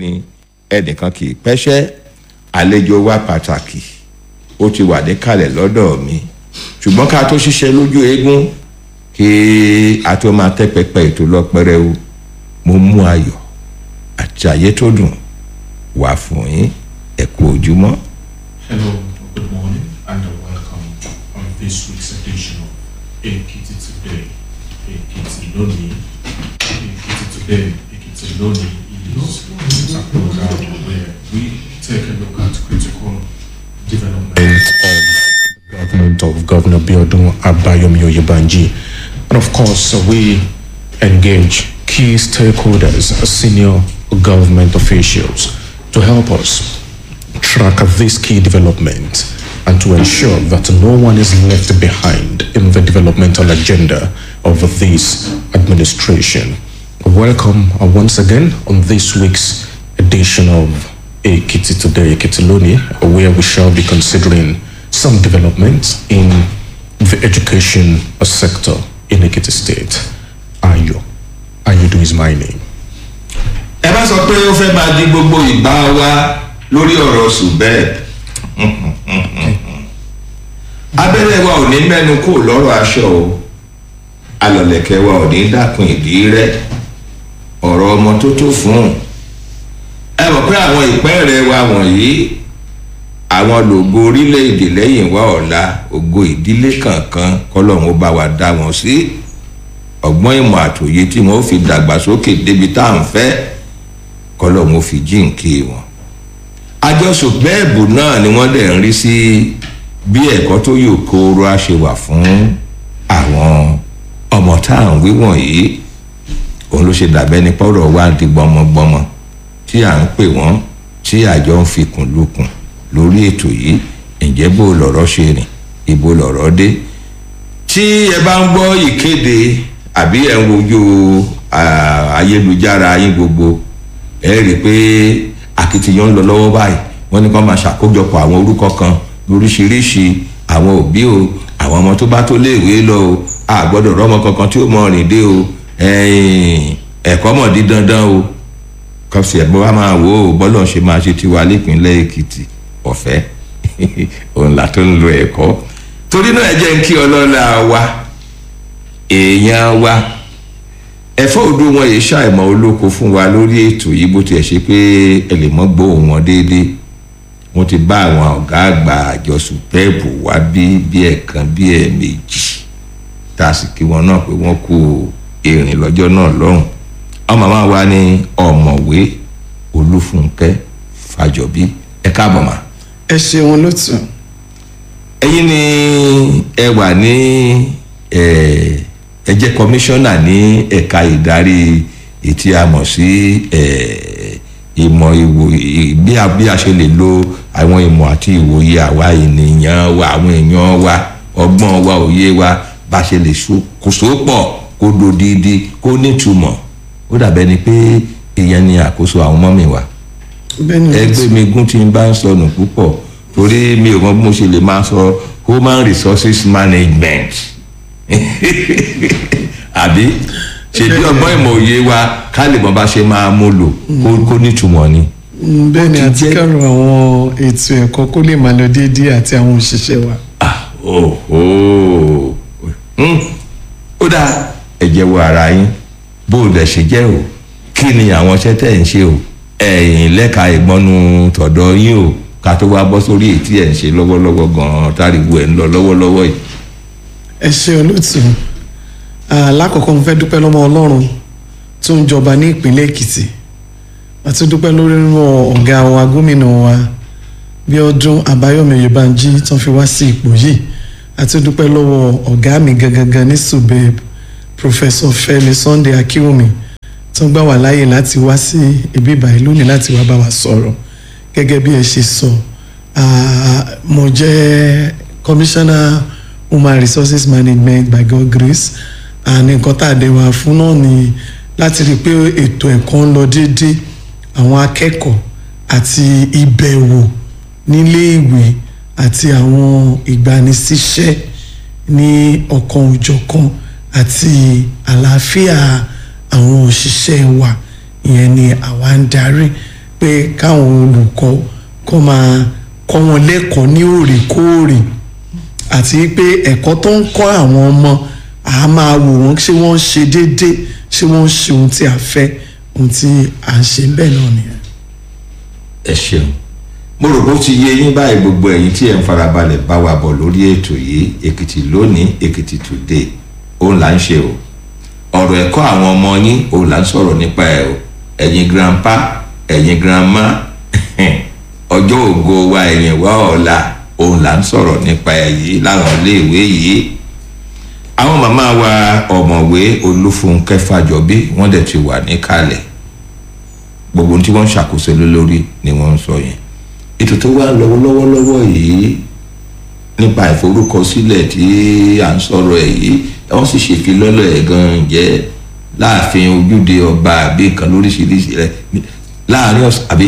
ni ẹnìkan kì í pẹ́ṣẹ́ àlejò wa pàtàkì ó ti wà níkàlẹ̀ lọ́dọ̀ mi ṣùgbọ́n ká tó ṣiṣẹ́ lójú eégún kí a tó máa tẹ́ pẹpẹ ètò lọ́pẹ́rẹ́ o mo mú ayọ̀ àti ayé tó dùn wá fún yín ẹ kú ojúmọ́. Hello, good morning, and welcome on this week's edition of Ekiti Today. Ekiti Loni. Ekiti Today, Ekiti Loni is a program where we take a look at critical development of the government of Governor Biodun Abayomi Oyebanji. And of course, uh, we engage key stakeholders, uh, senior government officials to help us track this key development and to ensure that no one is left behind in the developmental agenda of this administration. Welcome uh, once again on this week's edition of Ekiti Today, Ekiti Loni, where we shall be considering some developments in the education sector in Ekiti State. Ayo. Ayudu is my name. ẹ bá sọ pé ó fẹ́ máa di gbogbo ìgbà wa lórí ọ̀rọ̀ ṣùgbẹ́ abẹ́rẹ́ wa ò ní mẹ́nu kó lọ́rọ̀ aṣọ o alọ̀lẹ̀kẹ̀ wa ò ní dákun ìdí rẹ̀ ọ̀rọ̀ ọmọ tó tó fún un ẹ mọ̀ pé àwọn ìpẹ́ẹ̀rẹ̀ wa wọ̀nyí àwọn lògo orílẹ̀-èdè lẹ́yìn wa ọ̀la ògo ìdílé kankan kọ́lọ́run ó bá wa dá wọn sí ọgbọ́n ìmọ̀ àtòyé tí wọ́n fi dàgbàsókè débi tá à ń fẹ́ kọ́lọ́run ó fi jíǹkí wọn àjọsọ bẹ́ẹ̀bù náà ni wọ́n dẹ̀ ń rí sí bí ẹ̀kọ́ tó yò kóró á ṣe wà fún àwọn ọmọ tá à ń wí wọ̀nyí òun ló ṣe dàbẹ́ ní pọ́rọ̀ wá di gbọmọgbọmọ tí à ń pè wọ́n tí àjọ ń fikùn lukùn lórí ètò yìí ǹjẹ́ bó lọ̀rọ̀ ṣe rìn ibo lọ̀rọ̀ dé tí ẹ bá ń gbọ́ ìkéde àbí ẹ̀ ń wojú ah, ayélujára yín gbogbo ẹ rí i pé akitiyan ń lọ lọ́wọ́ báyìí wọ́n ní kó máa ṣàkójọpọ̀ àwọn orúkọ kan lóríṣiríṣi àwọn òbí o àwọn ọmọ tó bá tó léèwé lọ o a gbọ́dọ̀ rọ́mọ kankan tí ó mọ rìn dé o ẹ̀yìn, ẹ̀kọ́ mọ̀ di dandan o kọ́sì ẹ̀ bó wá máa wò ó bọ́lọ̀ ṣe máa ṣe tiwa nípínlẹ̀ èkìtì ọ̀fẹ́ òun là tó ń lo ẹ̀kọ́ torí náà ẹ jẹ́ ń kí ọlọ́lá wa èèyàn wa ẹ̀fọ́ òdu wọn yìí ṣàìmọ̀ olóko fún wa lórí ètò yìí bó tiẹ̀ ṣe pé ẹ lè mọ́ gbóhùn wọn déédéé wọ́n ti bá àwọn ọ̀gá àgbà àjọ sùpẹ́ẹ̀bù wá bí bí ẹ̀kan bí ẹ̀ẹ̀mejì tá a sì kí wọn náà pé wọ́n kú èrìn lọ́jọ́ náà lọ́hùn ọmọ máa wá ní ọ̀mọ̀wé olúfúnkẹ́ fàjọbí ẹ káàbọ̀ mà. ẹ ṣeun lótú ẹ̀yin ni ẹ wà ní ẹ ẹ jẹ́ kọmíṣánná ní ẹ̀ka ìdarí ètí a mọ̀ sí ẹ ìmọ̀ ìwò ì- bí a bí a ṣe lè lo àwọn ìmọ̀ àti ìwòye àwa ènìyàn wa àwọn èèyàn wa ọgbọ́n wa òye wa bá a ṣe lè so- kó sópọ̀ kó dodidi kó nítumọ̀ ó dàbẹ́ ni pé ìyẹn ni àkóso àwọn mọ́mì wa bẹ́ẹ̀ ni ẹgbẹ́ mi gún tí n bá ń sọnù púpọ̀ torí mi ò mọ bí mo ṣe lè máa sọ human resources management àbí ṣèbí ọgbọ́n ìmọ̀ òye wa ká lè mọ bá ṣe máa mú lò kó- kó nítumọ̀ ni. Mm, bẹ́ẹ̀ ni ó ti àti jẹ́- kẹ́rù àwọn ètò ẹ̀kọ́ kó lè máa lọ déédéé àti àwọn òṣìṣẹ́ wa Ah, oho Hmm, ó dáa ẹ jẹ́wọ́ ara yín bó o dẹ̀ ṣe jẹ́ o kí ni àwọn iṣẹ́ tẹ̀ ń ṣe o ẹ̀yìn lẹ́ka ìgbọ́nu tọ̀dọ̀ yín o ká tó wá bọ́ sórí èyí tí ẹ̀ ń ṣe lọ́wọ́lọ́wọ́ gan-an táriwo ẹ̀ ń lọ lọ́wọ́lọ́wọ́ yìí. ẹ ṣe olóòtú Ah, lákọ̀ọ́kọ́ mo fẹ́ dúpẹ́ lọ́mọ ọlọ́run tó ń jọba ní ìpínlẹ̀ èkìtì àti dúpẹ́ lórí ọ̀gá wa gómìnà wa bíọ́dún àbáyọ̀mí oyèbánjí tó fi wá sí ipò yìí àti dúpẹ́ lọ́wọ́ ọ̀gá mi gangan ní subeb professor fẹ́mi sunday akínwùmí tó gbà wá láàyè láti wá sí ibi ìbàyí lónìí láti wá bá wa sọ̀rọ̀ gẹ́gẹ́ bí ẹ ṣe sọ ah, mo jẹ́ commissioner human resources management by god grace and nǹkan tá a dẹ̀ wá fún náà ni láti rí i pé ètò ẹ̀kọ́ ń lọ déédéé àwọn akẹ́kọ̀ọ́ àti ìbẹ̀wò níléèwé àti àwọn ìgbanisíṣẹ́ ní ọ̀kan òjọ̀kan àti àlàáfíà àwọn òṣìṣẹ́ wa ìyẹn ni àwa ń darí pé káwọn olùkọ́ kọ́ máa kọ́ wọn lẹ́kọ̀ọ́ ní òrèkóòrè àti pé ẹ̀kọ́ tó ń kọ́ àwọn ọmọ a máa wò wọ́n ṣé wọ́n ń ṣe déédéé ṣé wọ́n ń ṣe ohun tí a fẹ́ ohun tí à ń ṣe bẹ́ẹ̀ náà nìyẹn. ẹ ṣeun mo rò bó ti yé yín báyìí gbogbo ẹ̀yin tí ẹ̀ ń farabalẹ̀ bá wa bọ̀ lórí ètò yìí èkìtì lónìí èkìtì today òun là ń ṣe o ọ̀rọ̀ ẹ̀kọ́ àwọn ọmọ yín òun là ń sọ̀rọ̀ nípa ẹ̀ o ẹ̀yin grandpa ẹ̀yin grandma ọjọ́ ògo wa ẹ̀yìn wa ọ̀la òun là ń sọ̀rọ̀ nípa ẹ̀ yìí láwọn iléèwé yìí àwọn màmá wa ọ̀mọ̀wé olúfúnkẹ́ fàjọbí wọ́n dẹ̀ ti wà níkàlẹ̀ gbogbo ohun tí wọ́n ń ṣàkóso lé lórí ni wọ́n ń sọ yẹn ètò tó wà lọ́wọ́ lọ́wọ́lọ́wọ́ yìí nípa ìforúkọsílẹ̀ tí à ń sọ̀rọ̀ ẹ̀ yìí wọ́n sì ṣèfilọ́lọ̀ ẹ̀ gan-an jẹ́ láàfin ojúde ọba àbí nǹkan lóríṣiríṣi rẹ̀ láàrin ọ̀sán àbí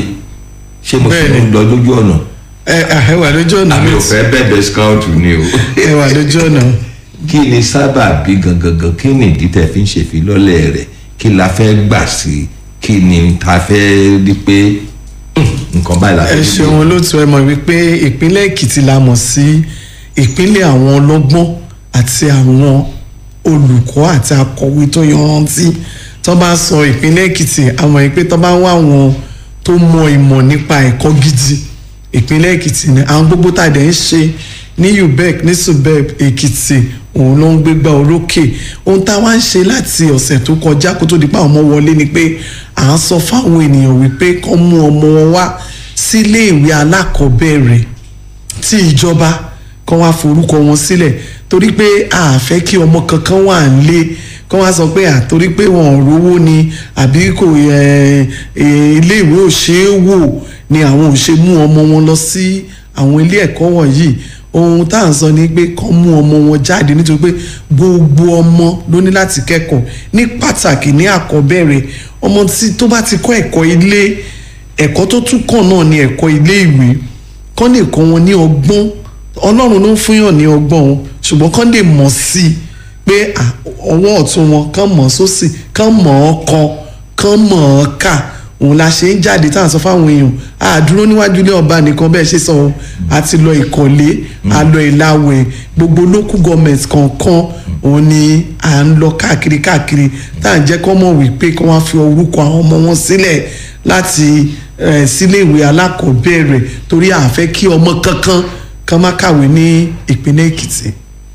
ṣé mo fi Bẹ́ẹ̀ni. ń lọ lójú ọ̀nà ẹ ẹ wà lójú ọ̀nà àmì ò fẹ́ bẹ̀bẹ̀ scout ni o ẹ wà lójú ọ̀nà kí ni sábà bí gangan kí ni ìdí tẹ̀ fi ń ṣèfilọ́lẹ̀ rẹ̀ kí la fẹ́ gbà sí kí ni ta fẹ́ rí pé "Hmm, nǹkan báyìí la fẹ́ ẹ rí ṣeun olóòtú ẹ mọ̀ wípé ìpínlẹ̀ èkìtì la mọ̀ sí ìpínlẹ̀ àwọn ọlọ́gbọ́n àti àwọn olùkọ́ àti akọ̀wé tó yanrantí tó bá sọ ìpínlẹ̀ èkìtì àmọ́ wípé tó bá wá àwọn tó mọ ìmọ̀ nípa ẹ̀kọ́ gidi ìpínlẹ̀ èkìtì ni àwọn gbogbo tá a dẹ̀ ń ṣe ní ubec ní subeb èkìtì òun ló ń gbégbá orókè ohun tá a wá ń ṣe láti ọ̀sẹ̀ tó kọjá kó tó di pa ọmọ wọlé ni pé à ń sọ fáwọn ènìyàn wípé kán mú ọmọ wọn wá sílé ìwé alákọ̀ọ́bẹ̀rẹ̀ tí ìjọba kan wá forúkọ wọn sílẹ̀ torí pé a fẹ́ kí ọmọ kankan wà nílé kán wá sọ pé àtorí pé wọn ò rówó ni àbí kò ẹ, ẹ, iléèwé ò ṣeé wò ni àwọn ò ṣe mú ọmọ wọn lọ sí àwọn ilé ẹ̀kọ́ wọ̀nyí ohun tá à ń sọ ni pé kán mú ọmọ wọn jáde nítorí pé gbogbo ọmọ ló ní láti kẹ́kọ̀ọ́ ní pàtàkì ní àkọ́bẹ̀rẹ̀ ọmọ tí tó bá ti kọ́ ẹ̀kọ́ ilé ẹ̀kọ́ tó tún kàn náà ni ẹ̀kọ́ ilé ìwé kán lè kọ́ wọn ní ọgbọ́n ọlọ́run ló ń fúnyàn ní ọgbọ́n o ṣùgbọ́n kán lè mọ̀ sí i pé à, ọwọ́ ọ̀tún wọn kán mọ̀ sósì kán mọ̀ ọ́ kọ kán mọ̀ ọ́ kà òun la ṣe ń jáde tá à ń sọ fáwọn èèyàn àdúró níwájú ilé ọba nìkan bẹ́ẹ̀ ṣe sọ o a ti lọ ìkọ̀lé a lọ ìlàwẹ̀ gbogbo local government kọ̀ọ̀kan òun ni à ń lọ káàkiri káàkiri tá à ń jẹ́ kọ́ mọ̀ wípé kí wọ́n fi orúkọ àwọn ọmọ wọn sílẹ̀ láti eh, síléèwé alákọ̀ọ́bẹ̀rẹ̀ torí a fẹ́ kí ọmọ kankan kan má kàwé ní ìpínlẹ̀ èkìtì.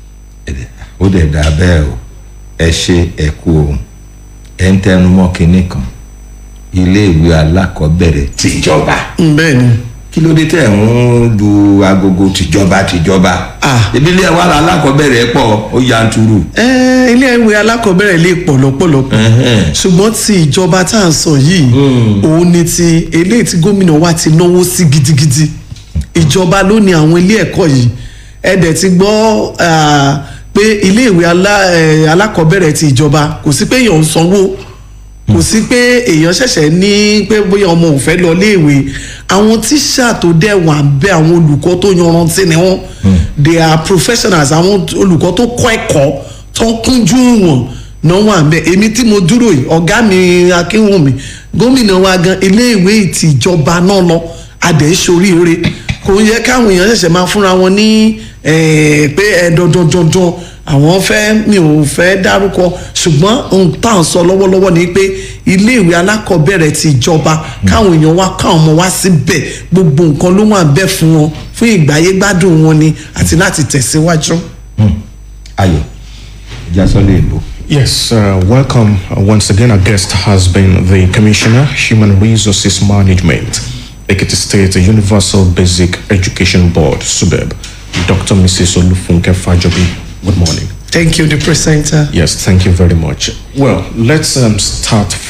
ó dẹ̀ dà bẹ́ẹ̀ o ẹ ṣe ẹ kú ohun ẹ ń tẹnumọ́ kinní kan iléèwé alákọ̀ọ́bẹ̀rẹ̀ tìjọba Mm, bẹ́ẹ̀ ni kí ló dé tẹ̀ ń lu agogo tìjọba tìjọba Ah. ibi ilé wa alákọ̀ọ́bẹ̀rẹ̀ pọ̀ ó yanturu Eh, ilé ìwé alákọ̀ọ́bẹ̀rẹ̀ lè pọ̀ lọ́pọ̀lọpọ̀ Ẹhẹ́n. ṣùgbọ́n ti ìjọba tá à ń sọ yìí òun ni ti eléyìí tí gómìnà wa ti náwó sí gidigidi ìjọba ló ní àwọn ilé ẹ̀kọ́ yìí ẹ dẹ̀ ti gbọ́ ah, pé ilé ìwé alá- eh, alákọ̀ọ́bẹ̀rẹ̀ ti ìjọba kò sí pé èèyàn ń sanwó kò sí pé èèyàn ṣẹ̀ṣẹ̀ ní pé bóyá ọmọ ò fẹ́ lọ léèwé àwọn tíṣà tó dẹ̀ wà ń bẹ àwọn olùkọ́ tó yanrantí ni wọ́n they are professionals àwọn olùkọ́ tó kọ́ ẹ̀kọ́ tó ń kúnjú wọn náà wà ń bẹ èmi tí mo dúró yìí ọ̀gá mi akínwùmí gómìnà wa gan iléèwé ìtìjọba náà lọ adẹ̀ ṣoríire kò yẹ káwọn èèyàn ṣẹ̀ṣẹ̀ máa fúnra wọn ní eh, pé ẹ dandan dandan àwọn fẹ́ mi ò fẹ́ dárúkọ ṣùgbọ́n ohun tá à ń sọ lọ́wọ́lọ́wọ́ ni pé iléèwé alákọ̀ọ́bẹ̀rẹ̀ ti ìjọba káwọn èèyàn wá káwọn ọmọ wá síbẹ̀ gbogbo nǹkan ló wà bẹ́ẹ̀ fún wọn fún ìgbáyé gbádùn wọn ni àti láti tẹ̀síwájú. ayọ̀ ìjà sọ́lé ìlú. Yes, uh, welcome. Uh, once again, our guest has been the Commissioner, Human Resources Management, Ekiti State Universal Basic Education Board, SUBEB, Dr. Mrs. Olufunke Fajobi. Good morning. thank you the presenter. Yes, thank you very much. Well, let's um, start